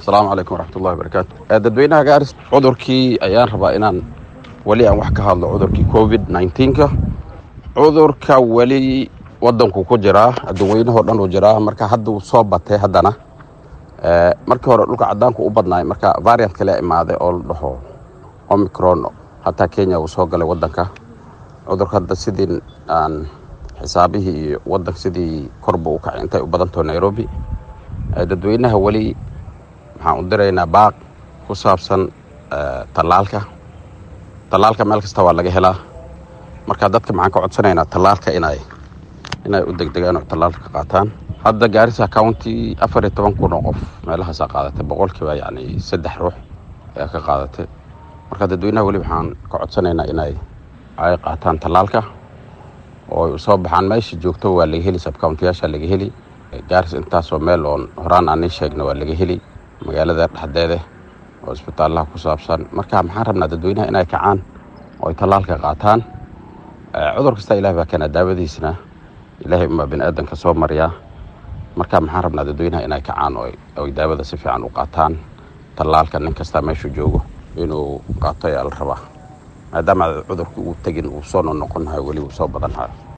asalaamu calaykum waraxmatullahi wabarakaatu dadweynaha gaaris cudurkii ayaan rabaa inaan weli aan wax ka hadlo cudurkii covid nneteen-ka cudurka weli wadanku ku jiraa adduunweynahoo dhan uu jiraa marka hadda uu soo batay haddana markii hore dhulka cadaanku u badnaay marka variant kale imaaday oo la dhaho omicron hataa kenya uu soo galay wadanka cudurka hadda sidii aan xisaabihii iyo wadanka sidii korba u kacay intay u badantaho nairobi dadweynaha weli waxaan u diraynaa baaq ku saabsan tallaalka tallaalka meel kasta waa laga helaa marka dadka maxaan ka codsanaynaa tallaalka inay inay u degdegaan oo tallaalka ka qaataan hadda gaarisa county afar iyo toban kun oo qof meelahaasaa qaadatay boqolkiiba yacni saddex ruux ayaa ka qaadatay marka dadweynaha weli waxaan ka codsanaynaa inay ay qaataan tallaalka oo soo baxaan meesha joogto waa laga heli sabcountiyaasha laga heli gaaris intaasoo meel oon horaan aan ii sheegna waa laga heli magaalada dhexdeeda oo isbitaalaha ku saabsan marka maxaan rabnaa dadweynaha inay kacaan oo ay tallaalka qaataan cudur kasta ilaah baa keenaa daawadiisna ilaahay umaa bini aadanka soo mariyaa marka maxaan rabnaa dadweynaha inay kacaan oo ay daawada si fiican u qaataan tallaalka nin kasta meeshuu joogo inuu qaato ayaa la rabaa maadaama cudurkii uu tegin uu soo noqnoqonahayo weli uu soo badanhayo